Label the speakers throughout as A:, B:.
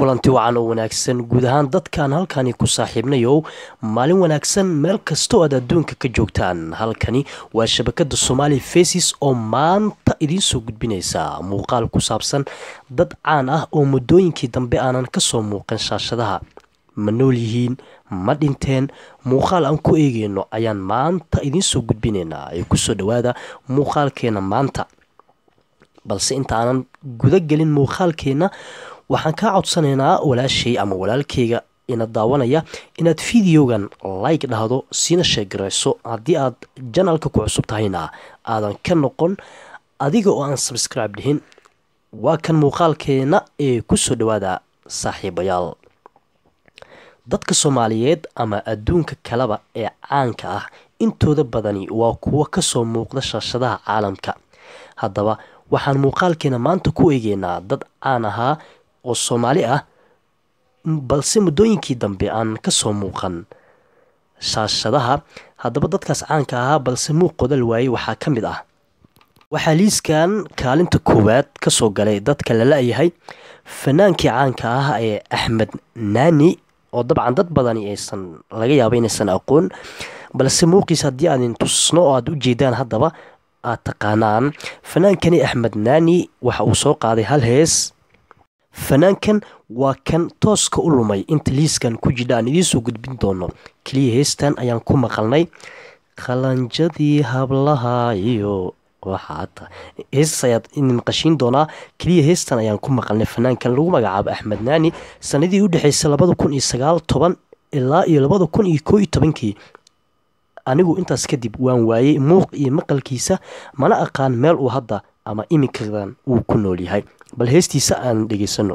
A: kulanti wacan oo wanaagsan guud ahaan dadkaan halkani ku saaxiibnayow maalin wanaagsan meel kastoo aad adduunka ka joogtaan halkani waa shabakada somaali faces oo maanta idiin soo gudbinaysa muuqaal ku saabsan dad caan ah oo muddooyinkii dambe aanan kasoo muuqan shaashadaha ma nool yihiin ma dhinteen muuqaal aan ku eegeyno ayaan maanta idiin soo gudbinaynaa ee kusoo dhawaada muuqaalkeena maanta balse inta aanan guda gelin muuqaalkeena waxaan kaa codsanaynaa walaashay ama walaalkeyga ina daawanaya inaad fideogan like dhahdo siina sheegarayso haddii aad janalka ku cusub tahayna aadan ka noqon adiga oo aan sabscribe dhihin waa kan muuqaalkeena ee kusoo dhawaada saaxiibayaal dadka soomaaliyeed ama adduunka kaleba ee caanka ah intooda badani waa kuwo kasoo muuqda shaashadaha caalamka haddaba waxaan muuqaalkeena maanta ku eegeynaa dad caan ahaa oo soomaali ah balse muddooyinkii dambe aan kasoo muuqan shaashadaha haddaba dadkaas caanka ahaa balse muuqooda la waayey waxaa ka mid ah waxaa liiskan kaalinta koowaad kasoo galay dadka la la-yahay fanaankii caanka ah ee axmed naani oo dabcan dad badani aysan laga yaaba inaysan aqoon balse muuqiis haddii aadin tusno oo aada u jeedaan haddaba aad taqaanaan fanaankani axmed naani waxa uu soo qaaday hal hees fanaankan waa kan tooska u lumay inta liiskan ku jidha aan idiin soo gudbin doono keliya heestan ayaan ku maqalnay qalanjadii hablaha iyo waxaata heestas ayaad idin maqashiin doonaa keliya heestan ayaan ku maqalnay fanaankan lagu magacaabo axmed naani sanadii u dhexeysay labada kun iyo sagaal toban ilaa iyo labada kun iyo koo iyo tobankii anigu intaas kadib waan waayey muuq iyo maqalkiisa mana aqaan meel uu hadda ama iminkadan uu ku nool yahay bal heestiisa aan dhegaysano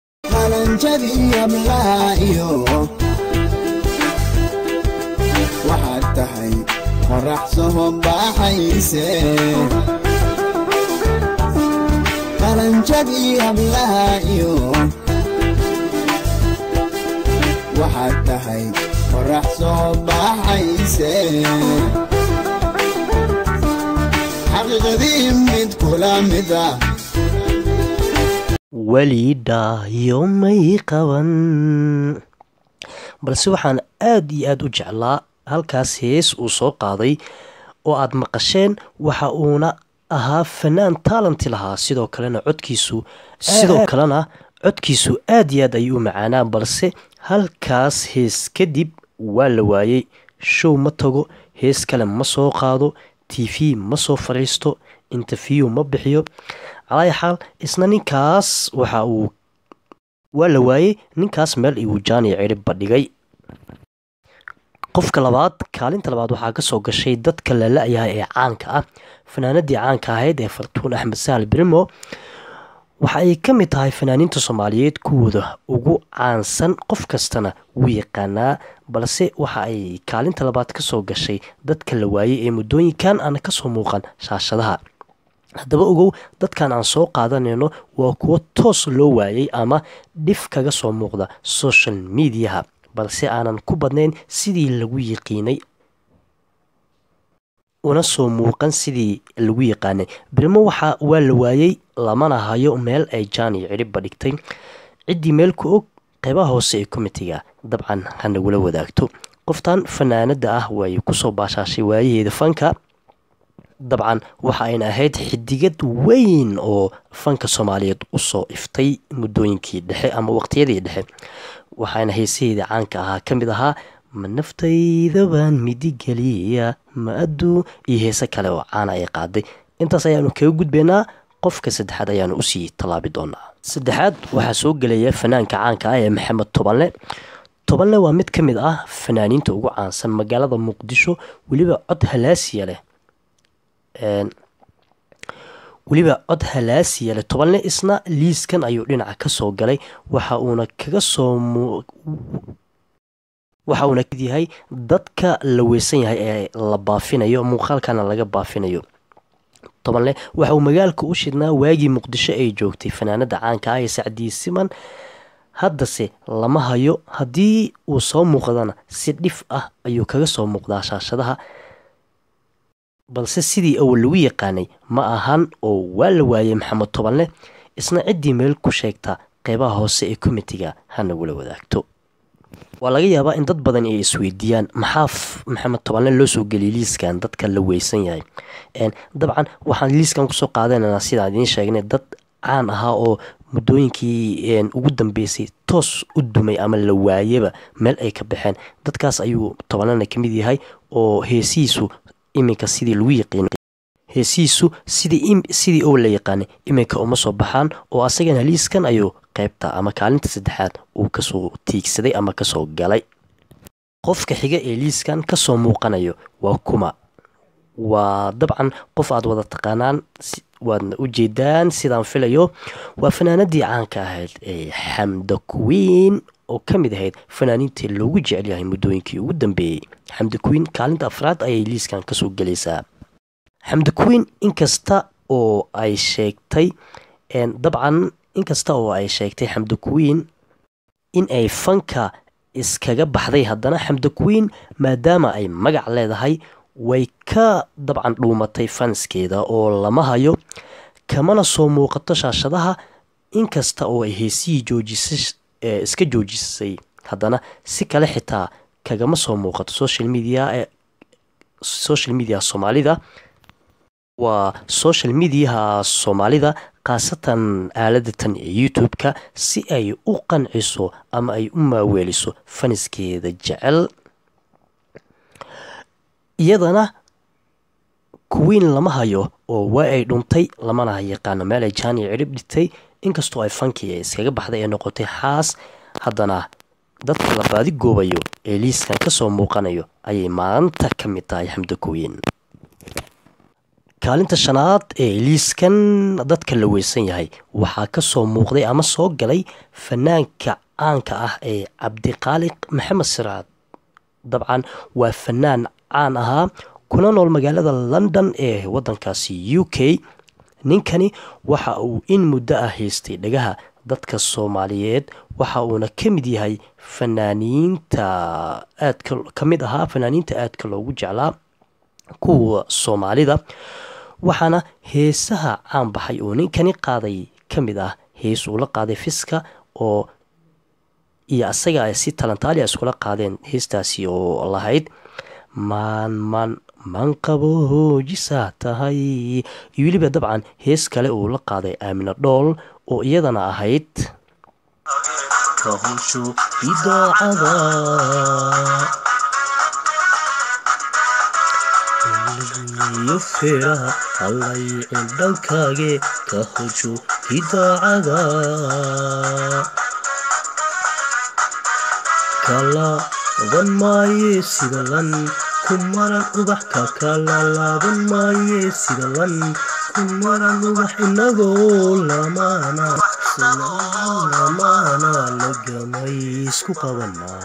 B: waxaad tahay qorax soho baaxayse qalanjadii hablaha iyo waxaad tahay qorax soo baaxayse xaqiiqadii mid kula mid ah
A: weli dhaayo may qaban balse waxaan aada iyo aada u jeclaa halkaas hees uu soo qaaday oo aad maqasheen waxa uuna ahaa fanaan taalanti lahaa sidoo kalena codkiisu sidoo kalena codkiisu aada iyo aad ayuu u macaanaa balse halkaas hees kadib waa la waayey show ma tago hees kale ma soo qaado t v ma soo fadhiisto interview ma bixiyo calaayi xaal isna ninkaas waxa uu waa la waayey ninkaas meel igu jaani ciribba dhigay qofka labaad kaalinta labaad waxaa kasoo gashay dadka la la-yahay ee caanka ah fanaanadii caanka ahayd ee fartuun axmed sahal brimo waxa ay ka mid tahay fanaaniinta soomaaliyeed kuwooda ugu caansan qof kastana wuu yaqaanaa balse waxa ay kaalinta labaad kasoo gashay dadka la waayey ee muddooyinkan aan kasoo muuqan shaashadaha haddaba ogow dadkan aan soo qaadanayno waa kuwo toos loo waayey ama dhif kaga soo muuqda social mediaha balse aanan ku badnayn sidii lagu yiqiinay una soo muuqan sidii lagu yaqaanay birmo waxa waa la waayey lamana hayo meel ay jaani cidhibba dhigtay ciddii meel ku og qeybaha hoose ee komitiga dabcan hanagula wadaagto qoftan fanaanada ah way kusoo baashaashay waayaheeda fanka dabcan waxa ayna ahayd xidigad weyn oo fanka soomaaliyeed usoo iftay muddooyinkii dhexe ama waqtiyadii dhexe waxaana heesaheeda caanka ahaa ka mid ahaa ma naftaydaban midigeliya ma aduu iyo heese kale oo caana ay qaaday intaas ayaanu kaga gudbaynaa qofka saddexaad ayaanu usii tallaabi doonaa saddexaad waxaa soo gelaya fanaanka caanka ah ee maxamed tobanle tobanle waa mid ka mid ah fanaaniinta ugu caansan magaalada muqdisho weliba cod halaasiya leh weliba cod halaasiya leh tobanle isna liiskan ayuu dhinaca kasoo galay waxa uuna kaga soo waxa uuna kamid yahay dadka la weysan yahay ee la baafinayo muuqaalkana laga baafinayo tobanle waxa uu magaalka u shidnaa waagii muqdisho ay joogtay fanaanada caanka ah ee sacdii siman haddase lama hayo haddii uu soo muuqdana si dhif ah ayuu kaga soo muuqdaa shaashadaha balse sidii awal lagu yaqaanay ma ahan oo waa la waayey maxamed tobanle isna ciddii meel ku sheegta qeybaha hoose ee komitiga ha nagula wadaagto waa laga yaabaa in dad badan ay isweydiiyaan maxaa maxamed tobanle loo soo geliyay liiskan dadka la weysan yahay dabcan waxaan liiskan kusoo qaadananaa sidaan idiin sheegnay dad caan ahaa oo muddooyinkii ugu dambeysay toos u dumay ama la waayaba meel ay ka baxeen dadkaas ayuu tobanlena ka mid yahay oo heesihiisu iminka sidii lagu yaqiinay heesihiisu sidii oo la yaqaanay iminka uma soo baxaan oo asagana liiskan ayuu qaybta ama kaalinta saddexaad uu kasoo tiigsaday ama kasoo galay qofka xiga ee liiskan kasoo muuqanayo waa kuma waa dabcan qof aad wada taqaanaan waadna u jeedaan sidaan filayo waa fanaanadii caanka ahayd ee xamda kuwiin oo ka mid ahayd fanaaniintii loogu jecel yahay muddooyinkii ugu dambeeyey xamda kuwiin kaalinta afraad ayay liiskan kasoo gelaysaa xamda kuwiin inkasta oo ay sheegtay dabcan inkasta oo ay sheegtay xamda kuwiin in ay fanka iskaga baxday haddana xamda kuwiin maadaama ay magac leedahay way ka dabcan dhuumatay fanskeeda oo lama hayo kamana soo muuqato shaashadaha inkasta oo ay heesihii joojisay iska joojisay haddana si kale xitaa kagama soo muuqato social media social media soomaalida waa social mediaha soomaalida khaasatan aaladatan ee youtube-ka si ay u qanciso ama ay u maaweeliso faniskeeda jecel iyadana kuwiin lama hayo oo waa ay dhuntay lamana yaqaano meel ay jaani cirib dhigtay inkastoo ay fankii ee iskaga baxday ee noqotay xaas haddana dadka la baadi goobayo ee liiskan kasoo muuqanayo ayay maanta ka mid tahay xamda kuwiin kaalinta shanaad ee liiskan dadka la weysan yahay waxaa kasoo muuqday ama soo galay fanaanka caanka ah ee cabdiqaaliq maxamed siraad dabcan waa fanaan caan ahaa kuna nool magaalada london ee wadankaasi u k ninkani waxa uu in muddo ah haystay dhagaha dadka soomaaliyeed waxa uuna ka mid yahay fanaaniinta aadka ka mid ahaa fanaaniinta aadka loogu jeclaa kuwa soomaalida waxaana heesaha caan baxay oo ninkani qaaday ka mid ah hees uu la qaaday fiska oo iyo asaga ay si talantaaliya iskula qaadeen heestaasi oo lahayd maan man man qabo hoojisaa tahay iyo weliba dabcan hees kale uu la qaaday aamina dhool oo iyadana ahayd kahusho idaacada iyo feeraha hallaycin dhankaage ka hosho idaacada kala laban maaye sida lan ku maran ubax ka kala laaban maaye sida lan ku maran ubax inagoo lamaana lamaana lagamay isku qabanaa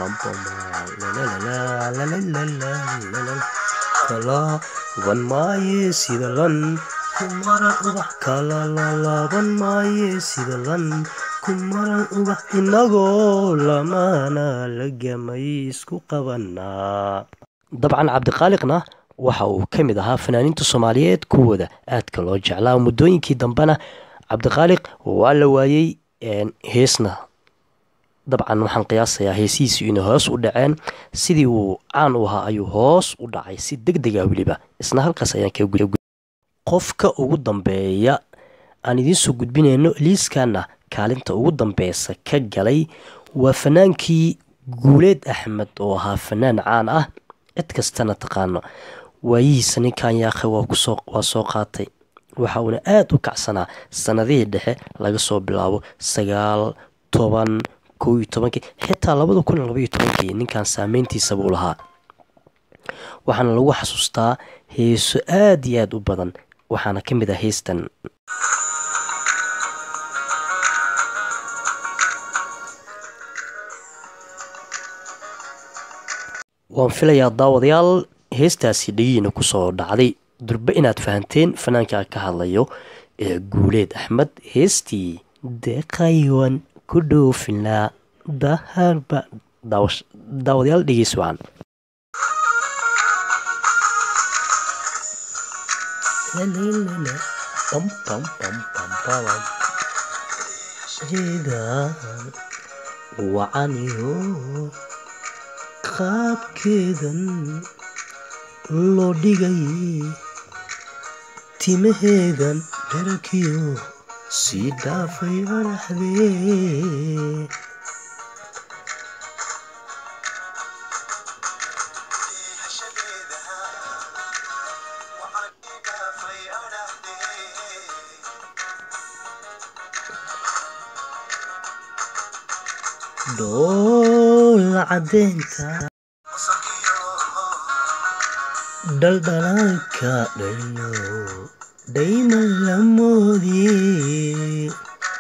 A: kala laban maaye sida lan ku maran ubax kala laalaaban maaye sida lan ku maran ubax inagoo lamaana lagamay isku qabanaa dabcan cabdiqaaliqna waxa uu ka mid ahaa fanaaniinta soomaaliyeed kuwooda aadka loo jeclaa muddooyinkii dambena cabdiqaaliq waa la waayey heesna dabcan waxaan qiyaasayaa heesihiisu inay hoos u dhaceen sidii uu caan u ahaa ayuu hoos u dhacay si deg dega weliba isna halkaas ayaan ka qofka ugu dambeeya aan idiinsoo gudbinayno liiskanna kaalinta ugu dambeysa ka galay waa fanaankii guuleed axmed oo ahaa fanaan caan ah cid kastana taqaano waayihiisa ninkan yaakhe waa soo qaatay waxa uuna aada u kacsanaa sanadihii dhexe laga soo bilaabo sagaal toban kow iyo tobankii xitaa labada kun iyo labaiyo tobankii ninkan saameyntiisa buu lahaa waxaana lagu xasuustaa heeso aada iyo aada u badan waxaana ka mid ah heystan waan filayaa daawadayaal heestaasi dhegiina kusoo dhacday durbe inaad fahanteen fanaanka ka hadlayo ee guuleed axmed heestii deeqaywan ku dhoofilnaa daharba daawadayaal dhegeys wacan heedan wacaniyo qaabkeedan loo dhigay timaheedan dherarkiyo sii dhaafay araxdee dhoola cadeynta dhaldhalaalka dhaliyo dhayma la moodiye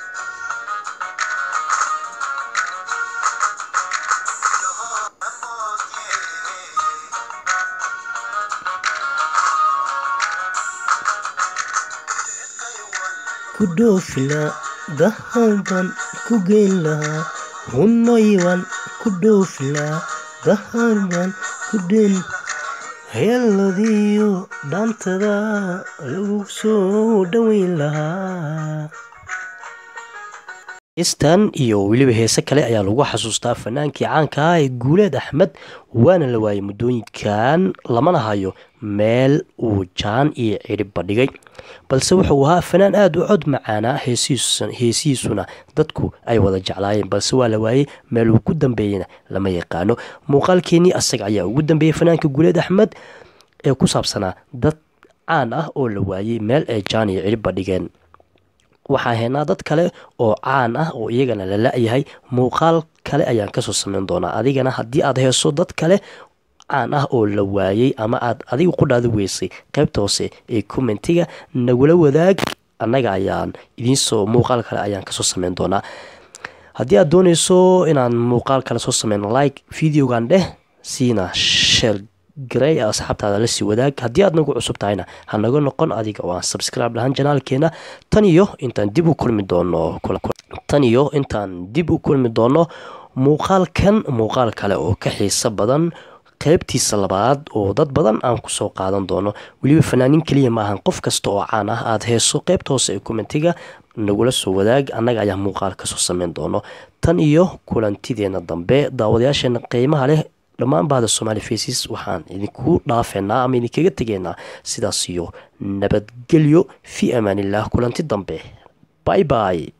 A: ku dhoofila dahaban ku geyn lahaa hunoyban ku dhoofila dahaban ku dhen heeladiyo dhaantada lagu soo dhoweyn lahaa heestan iyo weliba heese kale ayaa lagu xasuustaa fanaankii caanka ah ee guuleed axmed waana la waayay muddooyinkan lamana hayo meel uu jaan iyo cidhibba dhigay balse wuxuu ahaa fanaan aada u cod macaanaa heesihiisuna dadku ay wada jeclaayeen balse waa la waayey meel uu ku dambeeyena lama yaqaano muuqaalkeenii asaga ayaa ugu dambeeyey fanaanka guuleed axmed ee ku saabsanaa dad caan ah oo la waayey meel ay jaan iyo cidhibba dhigeen waxaa haynaa dad kale oo caan ah oo iyagana la la-yahay muuqaal kale ayaan kasoo sameyn doonaa adigana haddii aad heeso dad kale caan ah oo la waayey ama aad adiga ku dhaadi weysay qaybta hoose ee commentiga nagula wadaag annaga ayaan idiinsoo muuqaal kale ayaan kasoo sameyn doonaa haddii aad dooneyso inaan muuqaal kale soo sameyno like videogan dheh siina sheel garey asxaabtaada lasii wadaag haddii aad nagu cusub tahayna ha naga noqon adiga oo aan subscribe lahaan janaalkeena tan iyo intaan dib u kulmi doono tan iyo intaan dib u kulmi doono muuqaalkan muuqaal kale oo ka xiiso badan qaybtiisa labaad oo dad badan aan kusoo qaadan doono weliba fanaanin keliya maahan qof kasta oo caan ah aada heeso qaybta hoose ee commentiga nagula soo wadaag annaga ayaa muuqaal kasoo sameyn doono tan iyo kulantideena dambe daawadayaasheena qiimaha leh dhammaan bahda somaali faces waxaan idinku dhaafeynaa ama idinkaga tegeynaa sidaas iyo nabadgelyo fii amaanillaah kulanti dambe bay bay